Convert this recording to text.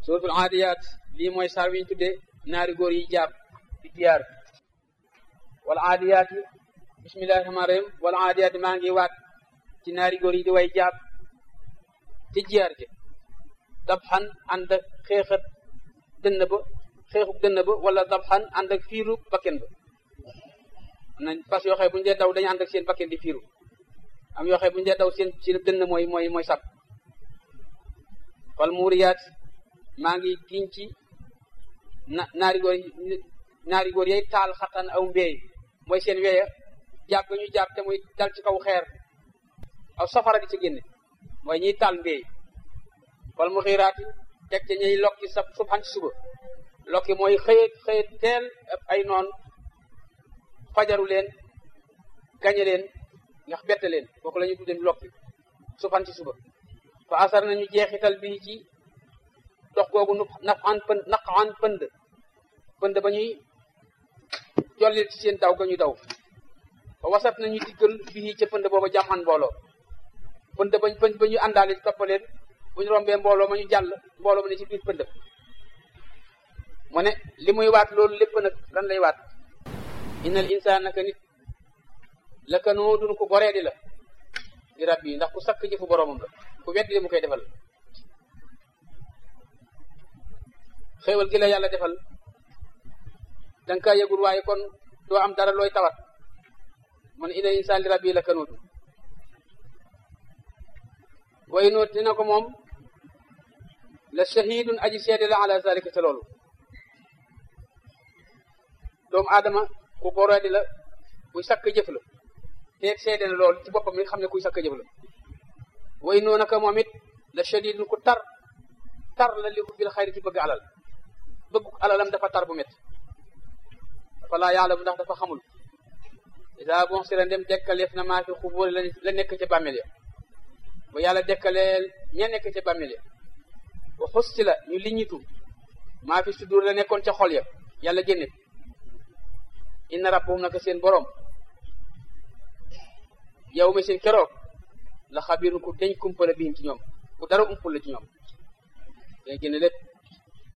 suratul aadiyaat lii mooy saar wi ñu tuddee naari góor yi jaab di jiyaar wala aadiyaat yi bismillahi rahmaani rahim wala aadiyaat maa ngi waat ci naari góor yi di way jaab ci jiyaar ji dabxan ànd ak xeexat dënn ba xeexub dënn ba wala dabxan ànd ak fiiru bakken ba am nañ fas yoo xam bu ñu dee daw dañu ànd ak seen bakken di fiiru am yoo xam bu ñu dee daw seen seen dënn mooy mooy mooy sab wal muuriyaat maa ngi giñ ci na naari góor naari góor yay taal xatan aw mbéy mooy seen weya jàpp ga ñu jàpp te muy dal ci kaw xeer aw safara di ci génne mooy ñiy taal mbéy wal mu xiiraati teg ca ñuy lokki sa subhan ci suba lokki mooy xëyet xëyet teel ay noon fajaru leen gañe leen ndax bette leen kooku la ñu tuddee lokki subhan ci suba fa asar nañu jeexital bi ci dox googu nu naf an pënd naq an pënd pënd ba ñuy jollil ci seen daw ga ñu daw fa wasat nañu diggal bii ca pënd booba jam an mbooloo pënd bañ pënd ba ñu àndaale toppaleen bu ñu rombee mbooloo ma ñu jàll mbooloo ma ne ci biir pënd mu ne li muy waat loolu lépp nag lan lay waat innal insaan naka nit la ka noo dun ko goree di la di rab yi ndax ku sakk jëfu boroomam la ku weddi li mu koy defal xéewal gi la yàlla defal danga kaa yëgul waaye kon doo am dara looy tawat man innal insaan li rab yi la ka noo dun way noot dina ko moom la shahidun aji seede la ala zalika te loolu doomu aadama ku boroodi la kuy sakk jëf la teeg seede na loolu ci boppam mi xam ne kuy sakk jëf la way noo naka moom it la shadidun ku tar tar la li bil xayri ci bëgg alal bëggu alalam dafa tar bu métti dafa laa yaalamu ndax dafa xamul isa bon si la ndem dekkaleef na maa fi xubóori la nekk ca bàmmeel ya ba yàlla dekkaleel ña nekk ca bàmmeel ya wa xusti la ñu liñitu maa fi sudur la nekkoon ca xol ya yàlla génne inna rabbahum naka seen borom yow mi seen keroog la xabiru ku deñ kumpala bihim ci ñoom ku dara umpul la ci ñoom day génne lépp